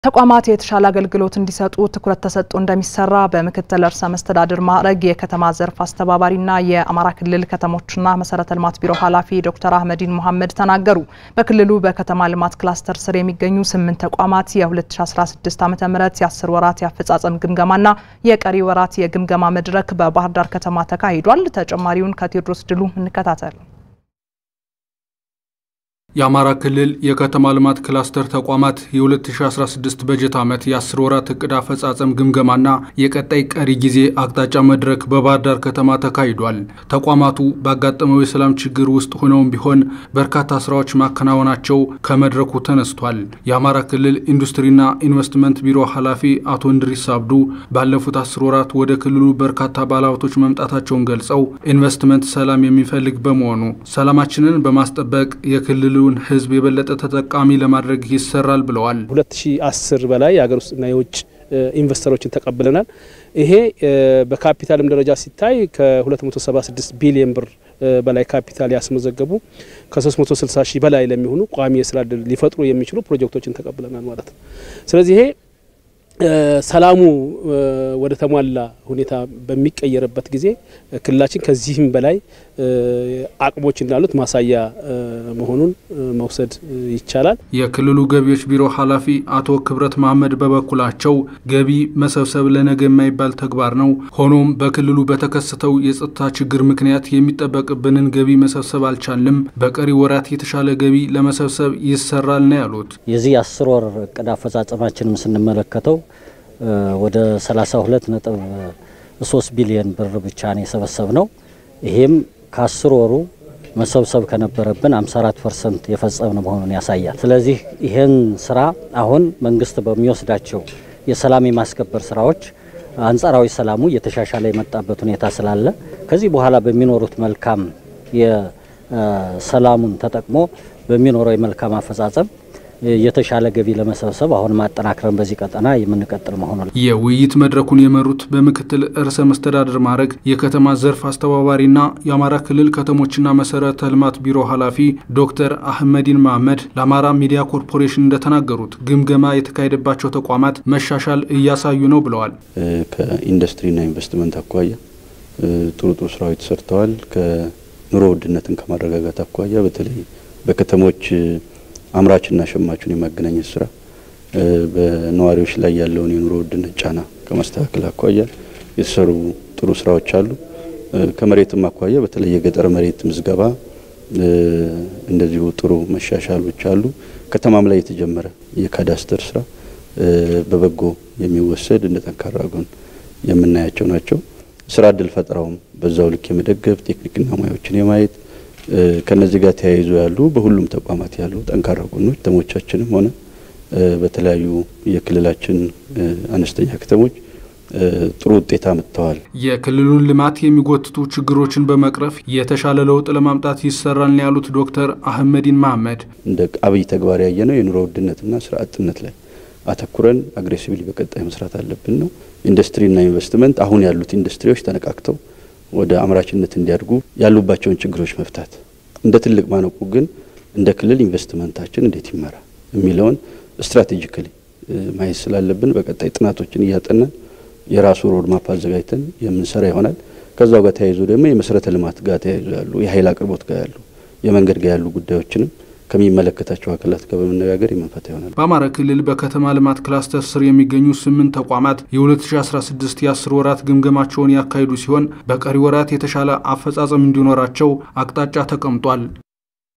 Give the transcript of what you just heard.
ተቋማት የተሻለ አገልግሎት እንዲሰጡ ትኩረት ተሰጥቶ እንደሚሰራ በምክትል ርዕሰ መስተዳድር ማዕረግ የከተማ ዘርፍ አስተባባሪና የአማራ ክልል ከተሞችና መሰረተ ልማት ቢሮ ኃላፊ ዶክተር አህመዲን መሐመድ ተናገሩ። በክልሉ በከተማ ልማት ክላስተር ስር የሚገኙ ስምንት ተቋማት የ2016 ዓ ም የ10 ወራት የአፈጻጸም ግምገማና የቀሪ ወራት የግምገማ መድረክ በባህር ዳር ከተማ ተካሂዷል። ተጨማሪውን ከቴዎድሮስ ድሉ እንከታተል። የአማራ ክልል የከተማ ልማት ክላስተር ተቋማት የ2016 በጀት ዓመት የ10 ወራት እቅድ አፈጻጸም ግምገማና የቀጣይ ቀሪ ጊዜ አቅጣጫ መድረክ በባህር ዳር ከተማ ተካሂዷል። ተቋማቱ ባጋጠመው የሰላም ችግር ውስጥ ሆነውም ቢሆን በርካታ ስራዎች ማከናወናቸው ከመድረኩ ተነስቷል። የአማራ ክልል ኢንዱስትሪና ኢንቨስትመንት ቢሮ ኃላፊ አቶ እንድሪስ አብዱ ባለፉት 10 ወራት ወደ ክልሉ በርካታ ባለሀብቶች መምጣታቸውን ገልጸው ኢንቨስትመንት ሰላም የሚፈልግ በመሆኑ ሰላማችንን በማስጠበቅ የክልሉ ያለውን ሕዝብ የበለጠ ተጠቃሚ ለማድረግ ይሰራል ብለዋል። 2010 በላይ የሀገር ውስጥና የውጭ ኢንቨስተሮችን ተቀብለናል። ይሄ በካፒታልም ደረጃ ሲታይ ከ276 ቢሊዮን ብር በላይ ካፒታል ያስመዘገቡ ከ360 ሺህ በላይ ለሚሆኑ ቋሚ የስራ እድል ሊፈጥሩ የሚችሉ ፕሮጀክቶችን ተቀብለናል ማለት ነው። ስለዚህ ይሄ ሰላሙ ወደ ተሟላ ሁኔታ በሚቀየርበት ጊዜ ክልላችን ከዚህም በላይ አቅሞች እንዳሉት ማሳያ መሆኑን መውሰድ ይቻላል። የክልሉ ገቢዎች ቢሮ ኃላፊ አቶ ክብረት መሐመድ በበኩላቸው ገቢ መሰብሰብ ለነገ የማይባል ተግባር ነው። ሆኖም በክልሉ በተከሰተው የጸጥታ ችግር ምክንያት የሚጠበቅብንን ገቢ መሰብሰብ አልቻልም። በቀሪ ወራት የተሻለ ገቢ ለመሰብሰብ ይሰራል ነው ያሉት። የዚህ አስር ወር እቅድ አፈጻጸማችንም ስንመለከተው ወደ 32 ነጥብ 3 ቢሊዮን ብር ብቻ ነው የሰበሰብ ነው። ይሄም ከአስር ወሩ መሰብሰብ ከነበረብን 54 ፐርሰንት የፈጸምን መሆኑን ያሳያል። ስለዚህ ይህን ስራ አሁን መንግስት በሚወስዳቸው የሰላም የማስከበር ስራዎች አንጻራዊ ሰላሙ እየተሻሻለ የመጣበት ሁኔታ ስላለ ከዚህ በኋላ በሚኖሩት መልካም የሰላሙን ተጠቅሞ በሚኖረው የመልካም አፈጻጸም የተሻለ ገቢ ለመሰብሰብ አሁን ማጠናክረን በዚህ ቀጠና የምንቀጥል መሆኑ የውይይት መድረኩን የመሩት በምክትል ርዕሰ መስተዳድር ማዕረግ የከተማ ዘርፍ አስተባባሪና የአማራ ክልል ከተሞችና መሰረተ ልማት ቢሮ ኃላፊ ዶክተር አህመዲን መሐመድ ለአማራ ሚዲያ ኮርፖሬሽን እንደተናገሩት ግምገማ የተካሄደባቸው ተቋማት መሻሻል እያሳዩ ነው ብለዋል። ከኢንዱስትሪና ኢንቨስትመንት አኳያ ጥሩ ጥሩ ስራዎች ተሰርተዋል። ከኑሮ ውድነትን ከማረጋጋት አኳያ በተለይ በከተሞች አምራችና ሸማቹን የማገናኘት ስራ በነዋሪዎች ላይ ያለውን የኑሮ ውድነት ጫና ከማስተካከል አኳያ የተሰሩ ጥሩ ስራዎች አሉ። ከመሬትም አኳያ በተለይ የገጠር መሬት ምዝገባ እንደዚሁ ጥሩ መሻሻሎች አሉ። ከተማም ላይ የተጀመረ የካዳስተር ስራ በበጎ የሚወሰድ እንደ ጠንካራ ጎን የምናያቸው ናቸው። ስራ እድል ፈጠራውም በዛው ልክ የመደገፍ ቴክኒክና ሙያዎችን የማየት ከነዚህ ጋር ተያይዞ ያሉ በሁሉም ተቋማት ያሉ ጠንካራ ጎኖች ከተሞቻችንም ሆነ በተለያዩ የክልላችን አነስተኛ ከተሞች ጥሩ ውጤት አምጥተዋል። የክልሉን ልማት የሚጎትቱ ችግሮችን በመቅረፍ የተሻለ ለውጥ ለማምጣት ይሰራል ነው ያሉት ዶክተር አህመዲን መሐመድ። እንደ አብይ ተግባር ያየነው የኑሮ ውድነትና ስራ አጥነት ላይ አተኩረን አግሬሲቭሊ በቀጣይ መስራት አለብን ነው። ኢንዱስትሪና ኢንቨስትመንት አሁን ያሉት ኢንዱስትሪዎች ተነቃቅተው ወደ አምራችነት እንዲያድጉ ያሉባቸውን ችግሮች መፍታት እንደ ትልቅ ማነቁ ግን እንደ ክልል ኢንቨስትመንታችን እንዴት ይመራ የሚለውን ስትራቴጂካሊ ማየት ስላለብን በቀጣይ ጥናቶችን እያጠናን የራሱ ሮድማፕ አዘጋጅተን የምንሰራ ይሆናል። ከዛው ጋር ተያይዞ ደግሞ የመሰረተ ልማት ጋር ተያይዞ ያሉ የኃይል አቅርቦት ጋር ያሉ የመንገድ ጋር ያሉ ጉዳዮችንም ከሚመለከታቸው አካላት ጋር በመነጋገር የምንፈታ ይሆናል። በአማራ ክልል በከተማ ልማት ክላስተር ስር የሚገኙ ስምንት ተቋማት የ2016 የ10 ወራት ግምገማቸውን ያካሂዱ ሲሆን በቀሪ ወራት የተሻለ አፈጻጸም እንዲኖራቸው አቅጣጫ ተቀምጧል።